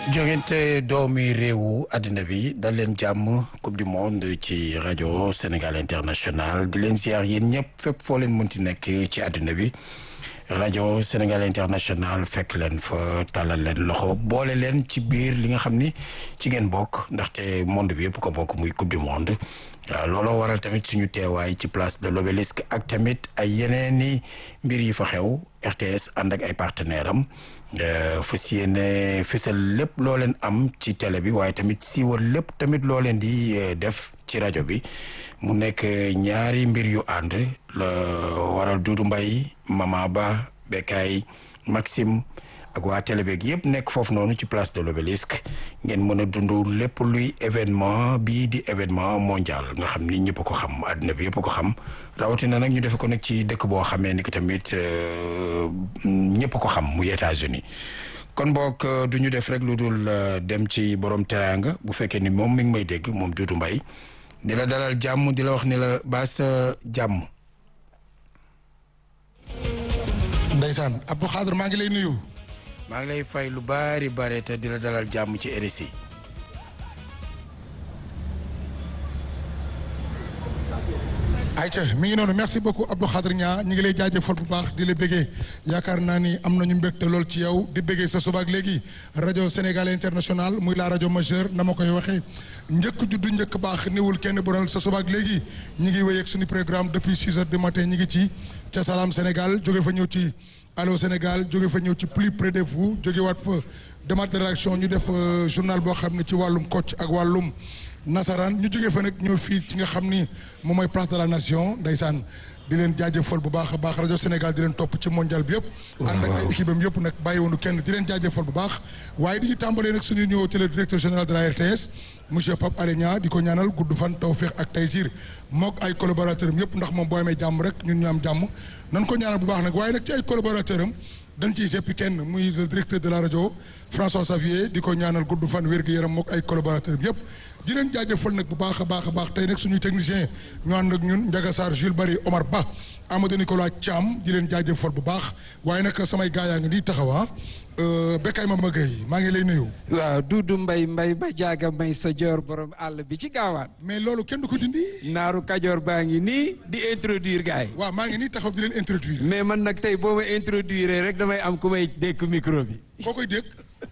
jógente doomi réewu àddina bi dal leen jàmm coupe du monde ci rajo Sénégal international di leen ziar yéen ñëpp fépp foo leen mënti nekk ci àddina bi rajo Sénégal international fekk leen fa tàllal leen loxo boole leen ci biir li nga xam ni ci ngeen bokk ndaxte monde bi yëpp ko bokk muy coupe du monde waaw looloo waral tamit suñu teewaay ci place de l'obélisque ak tamit ay yeneeni mbir yi fa xew RTS ànd ak ay partenaire am fas yéene fësal lépp loo leen am ci télé bi waaye tamit siiwal lépp tamit loo leen di def ci rajo bi mu nekk ñaari mbir yu ànd la waral Doudou Mbaye Mama Ba Bekay Maxime ak waa télé beeg yëpp nekk foofu noonu ci place de l'obélisque ngeen mën a dund lépp luy événement bii di événement mondial nga xam ni ñëpp ko xam àddina bi yëpp ko xam rawatina nag ñu defe ko nag ci dëkk boo xamee ni que tamit ñëpp ko xam muy États-Unis kon boog du ñu def rek lu dul dem ci borom teraanga bu fekkee ni moom mi ngi may dégg moom Doudou Mbaye di la dalal jàmm di la wax ni la baas jàmm. Ndeysaan Abdou Khadre maa ngi lay nuyu. maa ngi lay fay lu baari bare te di la dalal jàmm ci RSI. ayca mi ngi noonu merci beaucoup Abdou Khadre Niang ñu ngi lay jaajëfal bu baax di la bëggee yaakaar naa ni am nañu mbégte lool ci yow di bëggee sa subaak léegi rajo Sénégal international muy la rajo majeure na ma koy waxee njëkk juddu njëkk baax niwul kenn bonal sa subaak léegi ñu ngi wéy ak suñu programme depuis six heures du matin ñu ngi ci ca Salam Sénégal jóge fa ñëw ci Allô Sénégal jóge fa ñëw ci plus près de vous jóge waat fa demande de réaction ñu def journal boo xam ne ci wàllum coach ak wàllum nasaraan ñu jógee fa nag ñëw fii ci nga xam ni moom mooy place de la nation ndeysaan di leen jaajëfal bu baax a baax rajo Sénégal di leen topp ci mondial bi yëpp. ànd ak ay équipe am yëpp nag bàyyi woonu kenn di leen jaajëfal bu baax. waaye di ci tàmbalee nag suñu ñëw ci le directeur général de la RTS monsieur Pape Alé Niang di ko ñaanal gudd fan tawféex ak taysir mook ay collaborateurs am yëpp ndax moom boo amee jàmm rek ñun ñu am jàmm nan ko ñaanal bu baax nag waaye nag ci ay collaborateurs am dañ ciy seppi kenn muy le directeur de la rajo François Xavier di ko ñaanal gudd fan wér gu yaram mook ay collaborateurs yëpp di leen jaajëfal nag bu baax a baax a baax tey nag suñuy technicien ñu ànd ak ñun Ndiaga Sarr Jules Bari Omar Ba Amadou Nicolas Thiam di leen jaajëfal bu baax waaye nag samay gaa yaa ngi nii taxawa Bekay Mama Gueye maa ngi lay nuyu. waaw Doudou Mbaye Mbaye ba jaaga may sa joor borom àll bi ci gaawaan. mais loolu kenn du ko dindi. naaru kajoor baa ngi nii di introduire gars yi. waaw maa ngi nii taxaw di leen introduire. mais man nag tey boo ma introduire rek damay am ku may dékk micro bi. koo koy dégg.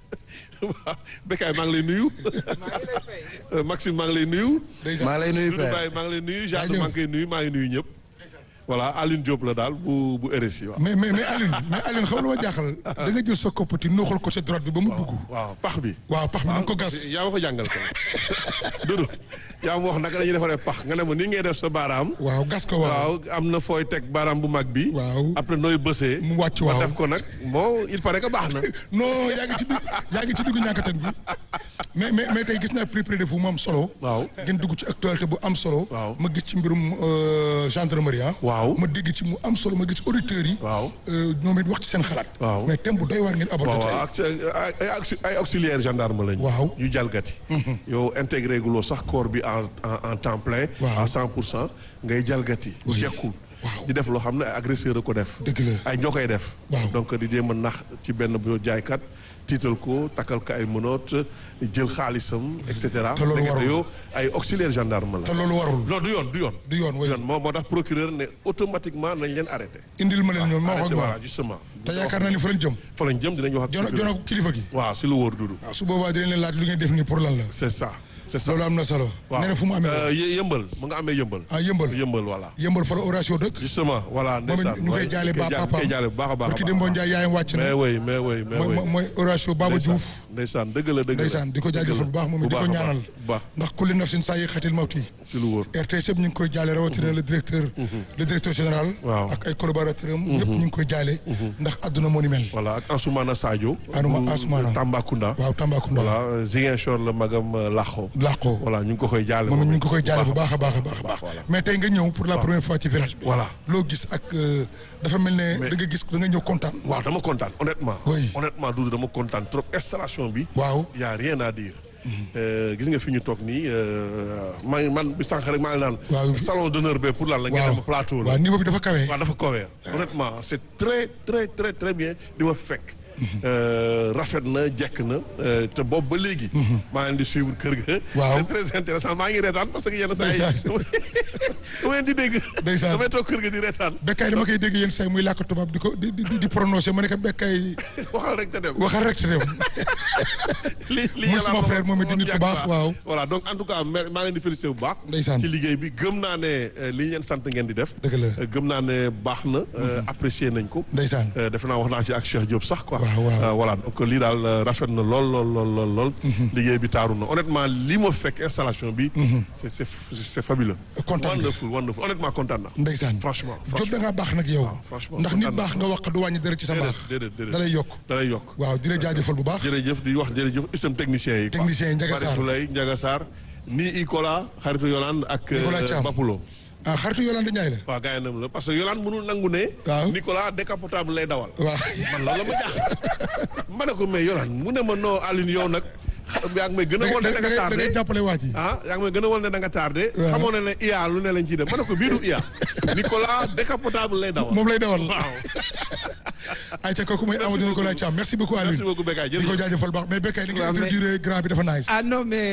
waaw Bekay maa ngi lay nuyu. maa ngi lay fay. Maxime maa ngi lay nuyu. maa lay nuyu Doudou Mbaye maa ngi lay nuyu Jacques maa ngi koy nuyu maa ngi nuyu ñëpp. voilà Aline Diop la daal bu bu RSI waaw. mais mais mais Aline mais Aline xam lu ma jaaxal. da nga jël sa koppati nooxal ko sa droite bi ba mu dugg. waaw pax bi. waaw pax bi na nga ko gas. yaa ma ko jàngal ko Doudou yaa ma wax naka la ñuy defaree pax nga ne ma nii ngay def sa baaraam. waaw gas ko waaw. waaw am na fooy teg baaraam bu mag bi. waaw après nooy bësee. mu wàcc waaw ma def ko nag bon il paraît que baax na. non yaa ngi ci digg yaa ngi ci diggu ñàkkatan bi mais mais mais tey gis naa plus près de vous mu am solo. waaw ngeen dugg ci actualité bu am solo. waaw ma gis ci mbirum gendarmerie ah. waaw ma dégg ci mu am solo ma gis auditeurs yi. waaw ñoom it wax ci seen xalaat. waaw mais thème bu doy waar ngeen aborder waaw tey. ak ay ay auxiliaire gendarme lañu. waaw ñu jalgati. yow intégré guloo sax corps bi en en en temps plein. waaw à 100 pour cent ngay jalgati. Oui. jekkul waaw di def loo xam ne ay agresseur a ko def. dëgg la ay ñoo koy def. Waaw. donc di jéem a nax ci benn bu jaaykat tiital ko takkal ko ay menottes jël xaalisam et cetera. Te loolu Ndekete warul. yow ay auxiliaire gendarme la. te loolu warul. non du yoon du yoon. du yoon oui. moo moo tax procureur ne automatiquement nañ leen arrêté. indil ma leen ñoom ma wax ak arrêté voilà ñoom. justement. te yaakaar naa ni fa lañ jëm. fa lañ jëm dinañ wax ak. jono procureur. jono kilifa gi. waaw si lu wóor dudu. waaw su boobaa dinañ leen laaj lu ngeen def nii pour lan la. c'est ça c'est ça. loolu am na solo. waaw nee na fu mu amee. Euh, yë- yëmbal mu nga amee yëmbal. ah yëmbal yëmbal voilà. yëmbal fa la Horatio dëkk. justement voilà moom ndeysaan. it ñu koy ouais, jaale ba ñu koy papaam koy jaale bu baax a baax a barki baax. Demba Ndiaye yaayam wàcc mais na. oui mais oui mais mooy oui. mooy Horatio Baba ndeysaan Diouf. ndeysaan dëgg la dëgg la. ndeysaan di ko jaajëfal bu baax moom it di ko bu baax a ñaanal. baax bu baax ndax kulli nafsin saa yi xatil mawti. ci lu wóor. RTS yëpp ñu ngi koy jaale rawatina le directeur. le directeur général. Waaw. ak ay collaborateurs am. ñëpp ñu ngi koy jaale. ndax adduna moo ni mel. voilà ak Ansoumana Sadio. Anuma- bu Ansoumana. Tambacounda. waaw Tambacounda. voilà Ziguinchor la magam euh, Laxo. làqoo voilà ñu ngi ko koy jaale. moom it ñu ngi it. ko koy jaale bu baax a baax a baax a baax. voilà. mais tey nga ñëw pour la première fois ci village bi. Voilà. loo gis ak euh, dafa mel ne Mais- da nga gis da nga ñëw kontaan. waaw dama kontaan honnêtement. Oui. honnêtement Doudou dama kontaan trop installation bi. waaw y a rien à dire. Euh, gis nga fi ñu toog nii euh, maa ngi man bi sànq rek maa ngi naan. Waaw. salon d'honneur be pour lan la ngeen waaw dem plateau la. waaw niveau bi dafa kawe. waaw dafa kowee honnêtement c'est très très très très bien di ma fekk euh, rafet na jekk na euh, te boobu ba léegi. maa leen di suivre kër ga. Waaw. c'est très intéressant maa ngi reetaan parce que yenn saa yi. Ndeysaan. dama leen di dégg. Ndeysaan. damay toog kër ga di reetaan. Bekkaay dama koy dégg yéen say muy làkk tubaab di ko di di di prononcé ma ne ko Bekkaay waxal rek te dem. waxal rek te dem. li li Muy yàlla suma amoon- frère moom it di nit ku baax, jàkk waaw. voilà donc en tout cas ma- maa leen di félicité bu baax. Ndeysaan. ci liggéey bi gëm naa ne euh, li ñu leen sant ngeen di def. Dëgg la. Euh, gëm naa ne baax na. euh, apprécié nañ ko. Ndeysaan. Euh, defe naa wax naa ci ak Cheikh Diop sax quoi. Waaw, waaw. Euh, voilà donc lii daal euh, rafet na lool lool lool lool lool. liggéey bi taaru na honnêtement li ma fekk installation bi. c'est c'est c'est fabuleux. Kontaan nga. wonderful wonderful honnêtement kontaan naa. Ndeysaan. franchement Diop da franchement. ngaa baax nag yow. franchement, ndax nit kontaan baax naa. nga wax du wàññi dara ci sa déedéet baax. déedéet déedéet. da lay yokk. da lay yokk. waaw di la jaajëfal bu baax. jërëjëf di wax jërëjëf système technicien yi. quoi. Technicien yi, Ndiaga Bari Sarr. Souley Ndiaga Sarr nii Ikola xaritu Yolande ak. Nicolas euh, Thiam. Bapulo. ah xaritu Yolande Ndiaye la. waaw gars yi nam la parce que Yolande mënul nangu ne. Waaw. Nicolas décapotable lay dawal. waaw. man loolu la ma jaaxal. ma ne ko mais Yolande mu ne ma noo Aline yow nag xa- yaa ngi may gën a wol ne da nga da ngay tardé. jàppale waa ji. ah yaa ngi may gën a wol ne da nga tardé. Waaw. xamoo ne ne IA lu ne lañ ciy def ma ne ko bii du IA. Nicolas décapotable lay dawal. moom lay dawal. waaw. ayca kooku mooy Amadou Nicolas Thiam merci beaucoup Alioune. merci beaucoup Bekay di ko jërëjëf. jaajëfal baax mais Bekay li nga Waaw, mais- introduire grand bi dafa nice. ah non mais